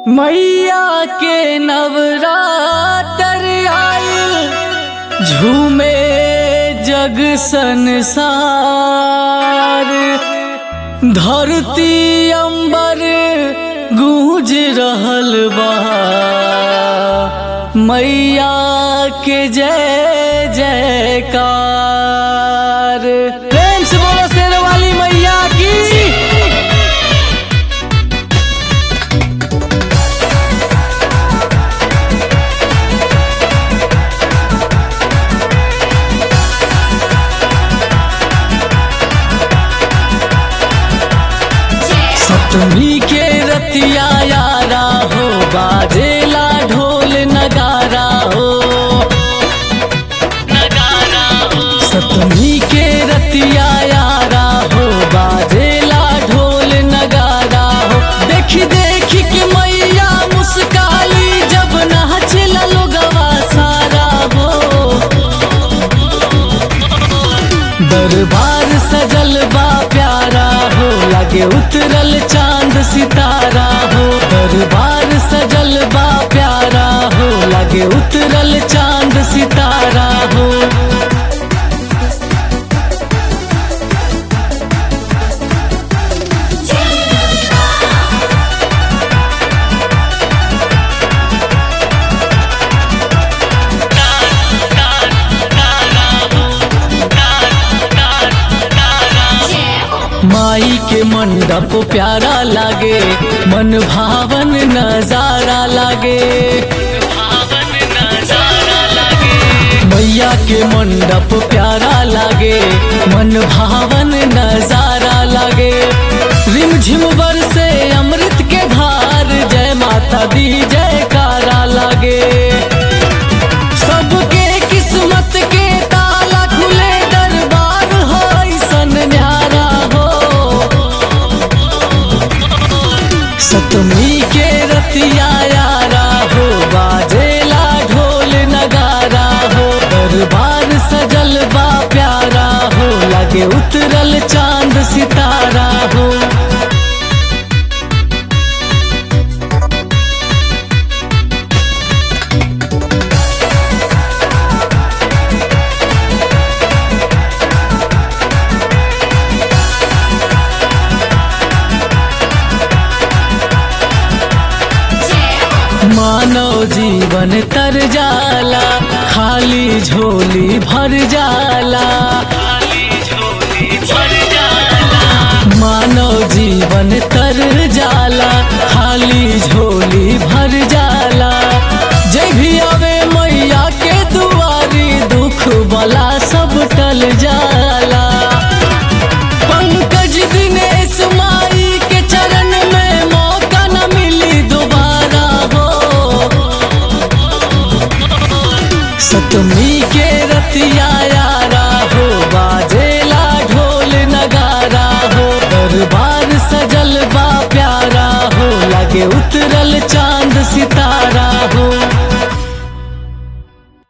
मैया के नवरात्र आइल झूमे जग संसार धरती अंबर गूंज रहल बा मैया के जय जयकार प्रेम से बोलो शेर वाली मैया की सतमी के रतिया यारा हो बाजेला ढोल नगारा हो नगारा हो सतमी के रतिया यारा हो बाजेला ढोल नगारा हो देखी देखी के मैया मुस्काली जब नाचला लोगवा सारा हो दरबार सजल बा प्यारा हो लगे उतरल चांद सितारा हो दरबार सजल बा प्यारा हो लगे उतरल चांद सितारा हो माई के मंडप प्यारा लागे मन भावन नजारा लागे मैया के मंडप प्यारा लागे मन भावन नजारा लागे रिमझिम बरसे अमृत के धार जय माता दी जयकारा लागे सबके किस्मत के ताला खुले दरबार हो ऐसन न्यारा हो सतमी के रतिया यारा हो बाजेला ढोल नगारा हो दरबार सजल बा प्यारा हो लगे उतरल चांद सितारा हो मानव जीवन तर जाला खाली झोली भर जाला मानव जीवन तर जाला खाली झोली भर जाला जय भी आवे मैया के दुआरी दुख बला सब टल जाला पंकज दिनेश माई के चरण में मौका न मिली दोबारा हो सतमी के रतिया यारा हो बाजेला ढोल नगारा हो दरबार सजल बा प्यारा हो लगे उतरल चांद सितारा